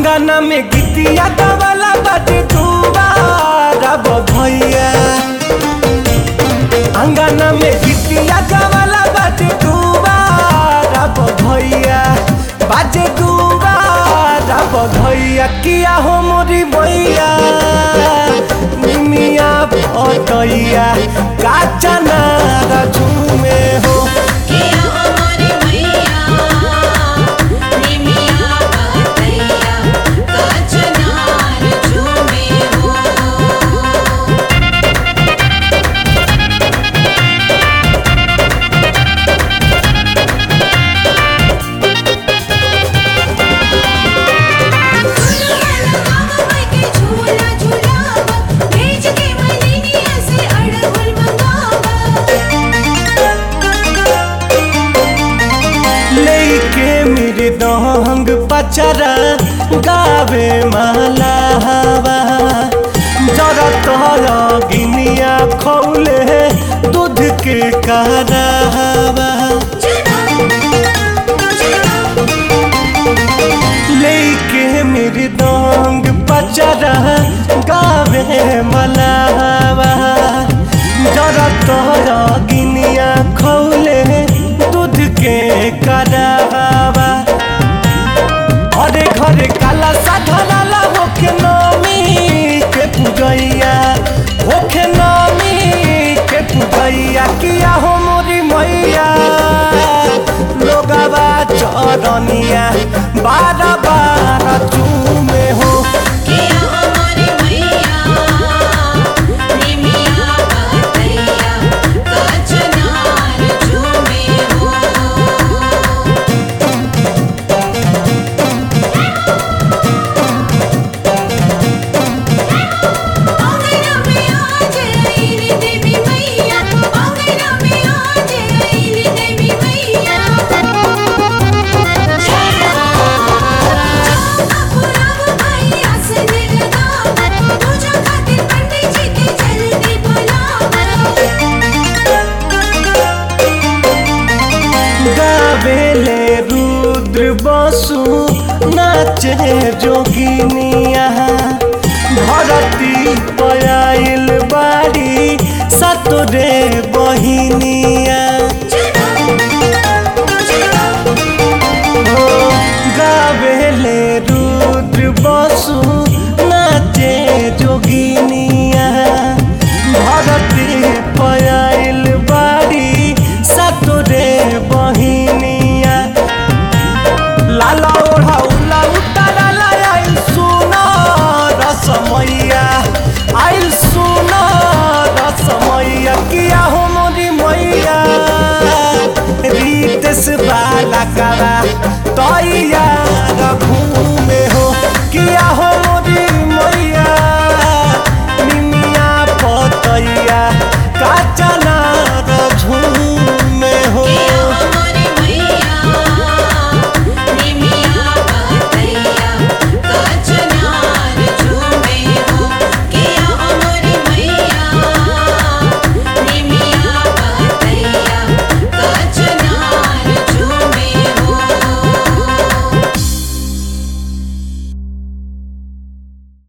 अंगना में गितिया गवाला बाटे दुबारा भैया अंगना में गितिया गवाला बाटे दुबारा भैया बाजे दुबारा भैया किया हो मोरी भैया निमिया पटैया काचा नारा झूमे हो किया हमारी मैया निमिया पतैया कचनार झूमे हो झूला झूलावा भेज के मलिनिया से अड़हुल मंगावा लेके मेरे दहंग पचरा गावे माला हवा जरा तोरा गिनिया खौले दूध के करावा लेके मेरे दहंग पचरा गावे माला हवा जरा तोरा गिनिया खौले दूध के करावा घरे घरे काला साधनाला होके नमी के पूजैया होके नमी के पूजैया किया हो मोरी मैया लोगवा चरनिया बारह बारह चूमे हो किया हमारी मैया निमिया पतैया कचनार झूमे हो आंगना में आज आईली देवी मैया आंगना में आज आईली देवी मैया पुराव भाई आसन लगावा पूजा खातिर पंडित जी के जल्दी बुलावा गावेले रुद्र बसु नाचे जोगिनिया धरती